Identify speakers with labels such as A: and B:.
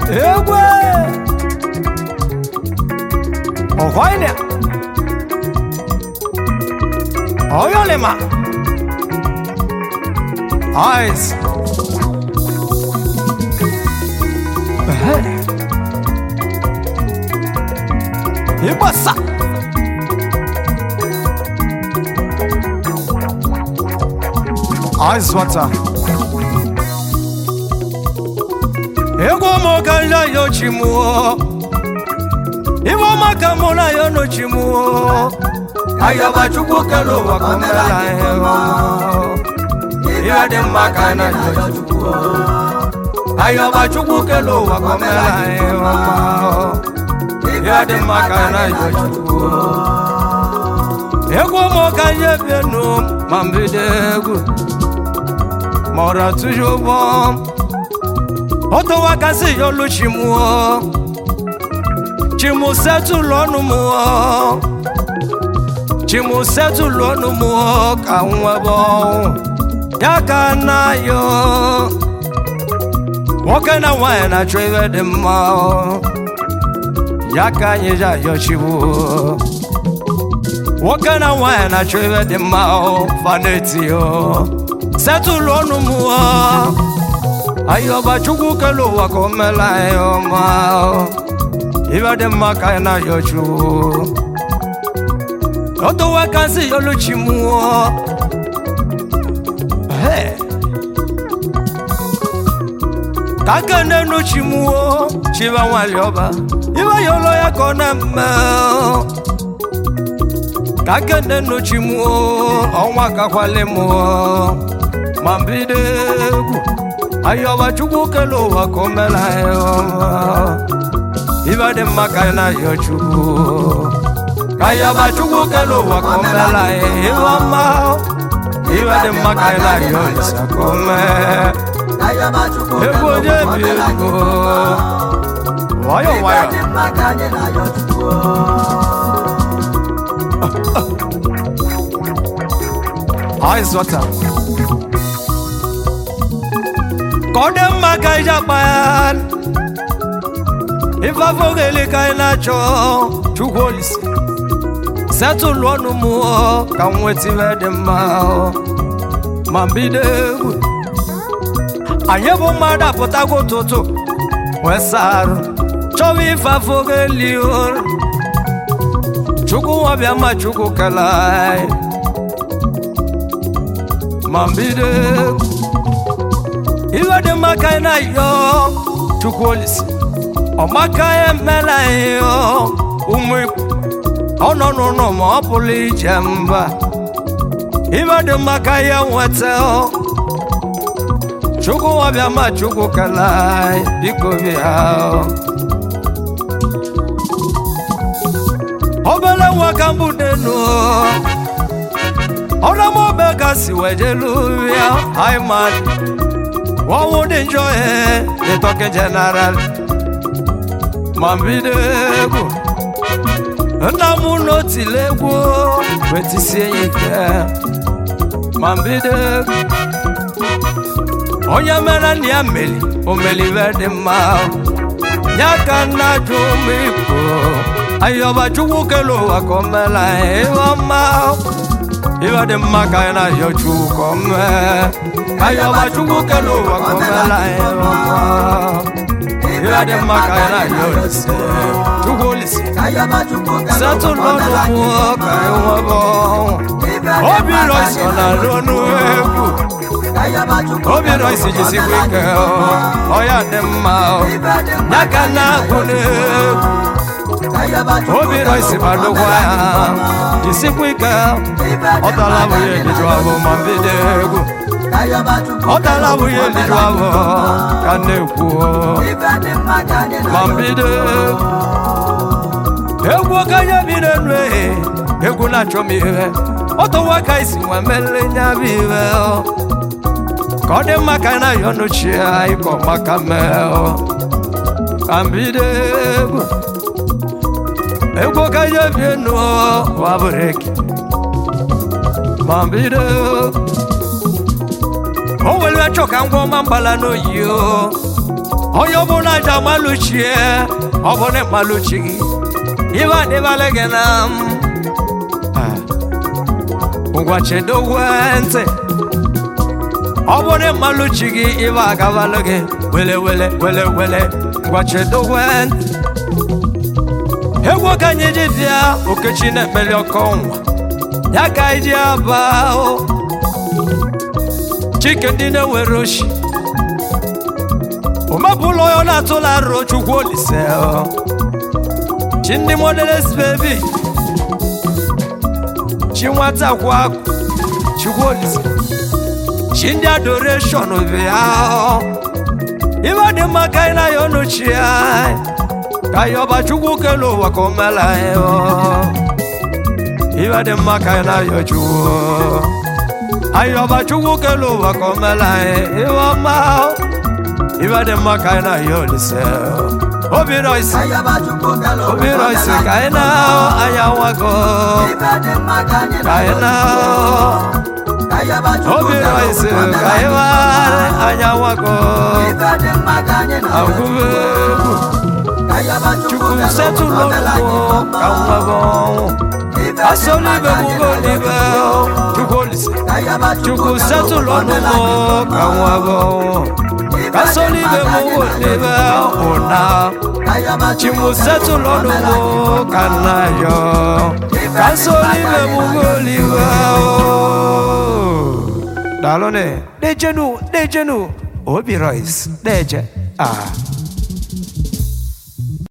A: egwe ọhọịnịa ọyọlịma eyes ịgbasa eyes water egwu m ka nja yo chimuo ibe ọma ka mụ na ya no chimuo ayọba chukwu kele ụwa ka o mere anyị ọma ihe dị mma ka na yo chukwu ayọba chukwu kele ụwa ka o mere anyị ọma ihe dị mma ka na yo chukwu egwu m ka nje bienu ma mbido egwu ma ọra tụju ụgbọ Oto wakasi yolu chimuo Chimu setu lonu muo Chimu setu lonu muo Ka nwebo Yaka na yo Woke na wae na chweve de mao Yaka nyeja yo chibu Woke na wae na chweve de mao Faneti yo Setu lonu muo ayọba chukwu kele ụwa ka o mela anyị ọma ibe dị mma ka anyị na-ayọ chukwu otowa ka nsị yoluchi mụọ ka aka n'enu chi mụọ chiba nwali ọba ibe yolo ya ka ọ na-eme ka aka n'enu chi mụọ ọnwa kakwali mụọ ma mbido egwu ayọba chukwu kele ụwa ka o mere anyị ọma ibe dị mma ka anyị na-ayọ chukwu ka ayọba chukwu kele ụwa ka o mere anyị ihe ọma ibe dị mma ka anyị na-ayọ olisa ka o mee ego onye bi ego nwayọ nwayọ eyes water ka ọ dị mma ka ije akpa ya ife afọgheli ka anyị na-achọ chukwu olise setụlụ ọnụ mụọ ka m nweta ife dị mma ma mbido egwu anyị bụ mmadụ apụtago ụtụtụ wee sarụ chọwa ife afọgheli chukwu nwabịa ma chukwu kele anyị ma mbido egwu iwe dị mma ka anyị na-ayọ chukwu olise ọmaka ya emela ihe ụmụ ikwu ọ nọ n'ụlọ ma ọ pụrụ ije mba iwe dị mma ka ya nweta chukwu ọbịa ma chukwu kele anyị biko bịa obere nwa ka mbụ n'enu ọrọmọbe ka si wejelu ya aiman wọ́wọ́ dé njọ́ ẹ̀ lè tọ́kẹ́ general mambido egwu nna m n'oti legwu wetisie ya ike mambido egwu onye mere na ya meli omelive dị mma ya ka nna jụ ụmụ igbo ayọba chukwu kele ụwa ka o mela ihe ọma ibe dị mma ka anyị na-ayọ chukwu ka o mee ayọba chukwu kele ụwa ka o mela ihe ọma ibe dị mma ka anyị na-ayọ olise chukwu olise setụlụ ọnụ mmụọ ka anyị nwebe obi rọisi ọ na-arụ ọnụ egwu obi rọisi jisikwa ike ọ ya dị mma ya ka na-agụ n'egwu obi rọisi badokwa ya jisikwa ike ọ tala bụghị eliju abụ ma mbido egwu ọ tala bụghị eliju abụ ka na-ekwu ma mbido egwu okenye bi n'elu ehe egwu na-achọ m ihe ọtọwa ka isi nwa mmele nya bụ ihe ka ọ dị mma ka na ya ọnụchi anyị ka ọmaka mee ka mbido egwu egwu okenye bi enu wa breki ma mbido o were chọ ka ngwa ọma mgbala n'oyi onye ọbụla ji amalụchie ọ bụ na ịmalụchi gị ibe adịbala gị na m ngwa chedowe ntị ọ bụ na ịmalụchi gị ibe agabalụ gị wele wele wele wele ngwa chedowe ntị egwu ka anyị ji bịa okechi na-ekpeli ọkọ nwa ya ka anyị ji aba o chike ndị na-ewere oshi omebụla onye ọ na-atụla arụ chukwu olise o. chi ndị modeles bebi chi nwata kwa akụ chukwu olise chi ndị adoreshọn bịa o. ibe dị mma ka anyị na-ayọ n'ochi anyị ka anyị ọba chukwu kele ụwa ka o mela anyị o. ibe dị mma ka anyị na-ayọ chukwu anyị ọba chukwu kele ụwa ka o mela anyị ibe ọma o. ibe dị mma ka anyị na-ayọ olise o. obi rọisi obi rọisi ka anyị na-ahụ anya nwago ka anyị na-ahụ obi rọisi ka anyị mara anya nwago agụba egwu chukwu setụlụ ọnụmụ ka nwa bụ ọnwụ asọlụ ibe mụgo n'ibe chukwu olise chukwu setụlụ ọnụmụ ka nwa bụ ọnwụ asọlụ ibe mụgo n'ibe ụna chimu setụlụ ọnụmụ ka nna yọ ka asọlụ ibe mụgo n'ibe daalụ ne dejenu dejenu obi rois deje ah